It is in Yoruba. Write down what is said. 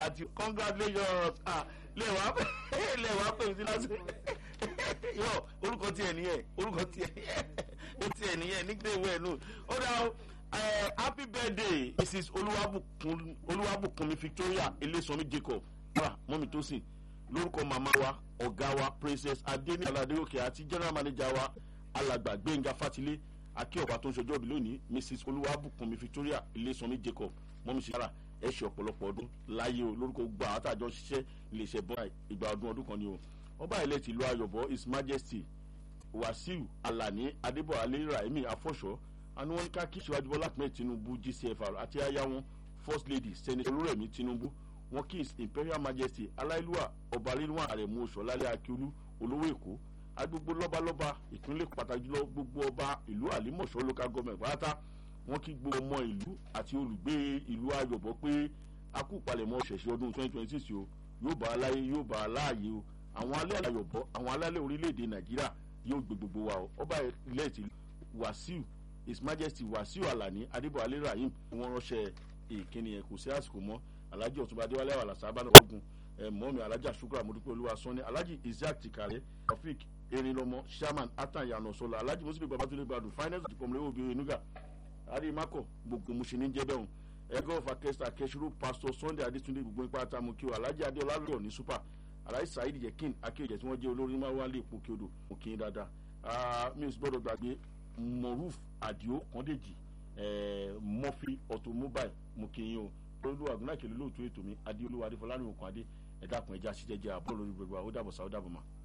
àti congratulations ah lẹ́wàá lẹ́wàá pè mí sí lásìkò yọ orúkọ tiẹ̀ nìyẹn orúkọ tiẹ̀ ó tiẹ̀ nìyẹn nígbà ìwé ẹ̀ nù ó dá o happy birthday mrs olúwàbùkún olúwàbùkúnmi victoria elésanmi jacob ara mọ́mi tó sìn lórúkọ màmá wa ọ̀gá wa princess adéní aládérókè àti general manager wa alàgbà gbẹ̀ngà fatilé akíọ̀pá tó ń ṣọjọ́ bí lónìí mrs olúwàbùkúnmi victoria elésanmi jacob mọ́mi sí ara ẹ ṣe ọ̀pọ̀lọpọ̀ ọdún láyé o lórúkọ gbogbo àwọn àtàjọ ṣiṣẹ́ iléeṣẹ́ bọ́ọ̀lù ìgbà ọdún ọdún kan ni o ọba ilẹ̀ tìlú ayọ̀bọ his majesty wasiu alani adébọ̀wálé rahimi afọ́ṣọ́ àni wọn ní ká kí síwájú bọ́lá ahmed tinubu gcfr àti aya wọn first lady senator olúrẹ̀mí tinubu wọn kí his imperial majesty aláìlúwà ọba rírun àrẹ̀mú oṣọ̀lálẹ̀ akíolú olówó èkó agbègbè lọ́balọ́ba ìpínlẹ̀ pàtàkì jùlọ gbogbo ọba ìlú àlímọ̀ṣọ́ local government pátá wọn kí gbogbo ọmọ ìlú àti olùgbé ìlú ayọ̀bọ pé a kú palẹ̀mọ́ ṣẹ̀ṣẹ̀ ọdún twenty twenty six o yóò bá a láyé yóò bá a láàyè o àwọn alẹ́ ayọ̀bọ àwọn alálẹ̀ orílẹ̀-èdè nàìjíríà yóò gbé gbogbo wa o ọba ilẹ̀ ti wàsíù his majesty wàsíù alani adébọ̀wálé rahim wọn ránṣẹ́ ìkíni yẹn kò sí àsìkò mọ́ alhaji ọ̀túnba adéwálé àwọn àlàsà abáná ọ̀gùn mọ́mi alhaji asukura mọ́dúpẹ́ olúwa sanni alhaji isaac tikare taofik erinlọmọ sherman atan yanu sọlá alhaji mùsùlùmí babatunde gbadu finance dìpọ̀mùlẹ́wò obìnrin nuga adimakọ gbogbo musini jẹ́ bẹ́ẹ̀ ẹgbẹ́ ọ̀fà kẹsìtà kẹsìrò pastor sunday adétúndé gbogbo ipa àtàmú kí o alhaji adéọlá lọ ní super alhaji saheed yekin akéèjẹ tí wọ́n jẹ́ olórí máa wá lé epo kí odò mo kí n dáadáa mi ò sì gbọ́dọ̀ gbàgbé moruf adio kọ́ndéjì murphy automobile mo kí n yín o olúwa àgùnà kìlú lóòótọ́ ètò mi adéolúwa adéfọlárìn òkun adé ẹ̀dá kan ẹja ṣíjẹ́jẹ́ àbọ̀ lórí gbogbo àwọn ó dàbọ̀ sáà ó dàbọ̀ mà.